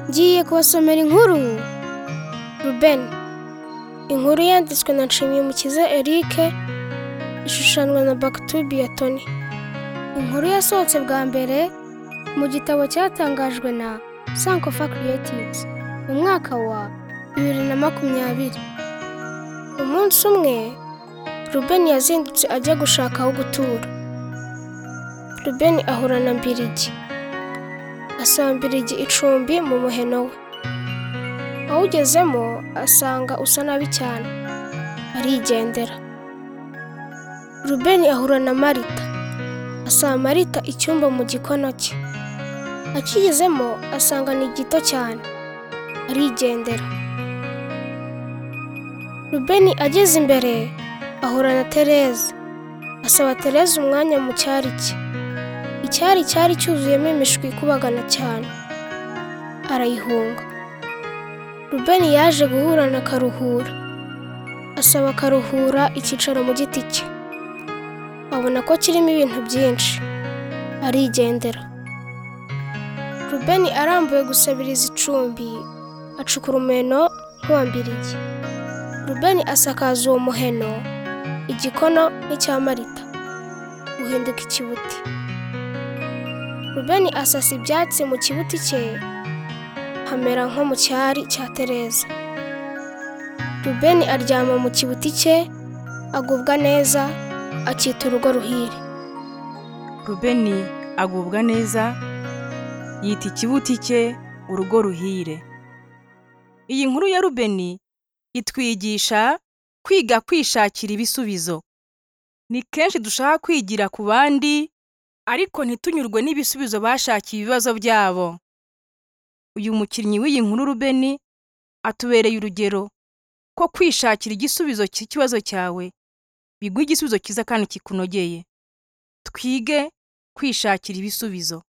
ngiye kubasomera inkuru Ruben inkuru yanditswe na Nshimiyumukiza Eric ishushanwa na Baktubi ya Tony inkuru yasohotse bwa mbere mu gitabo cyatangajwe na Sankofa Creatives mu mwaka wa bibiri na makumyabiri umunsi umwe Ruben yazindutse ajya gushaka aho gutura Ruben ahura na Mbirigi asanga Mbirigi icumbi mu muheno we awugezemo asanga usa nabi cyane arigendera Ruben ahura na Marita asanga Marita icyumba mu gikono cye akigezemo asanga ni gito cyane arigendera Ruben ageze imbere ahura na Tereza asaba Tereza umwanya mu cyari cye icyari cyari cyuzuyemo imishwi ikubagana cyane arayihunga Rubeni yaje guhura na Karuhura asaba Karuhura icyicaro mu giti cye abona ko kirimo ibintu byinshi arigendera Rubeni arambuye gusabiriza icumbi acukura umuheno nk'uwambiriye Rubeni asakaza uwo muheno igikono nk'icya Marita uhinduka ikibuti Rubeni asasa ibyatsi mu kibuti cye hamera nko mu cyari cya Tereza. Rubeni aryama mu kibuti cye agubwa neza akita urugo ruhire. rubeni agubwa neza yita ikibuti cye urugo ruhire iyi nkuru ya rubeni itwigisha kwiga kwishakira ibisubizo ni kenshi dushaka kwigira ku bandi ariko ntitunyurwe n'ibisubizo bashakiye ibibazo byabo uyu mukinnyi w'iyi nkuru rubeni atubereye urugero ko kwishakira igisubizo cy'ikibazo cyawe biguha igisubizo cyiza kandi kikunogeye twige kwishakira ibisubizo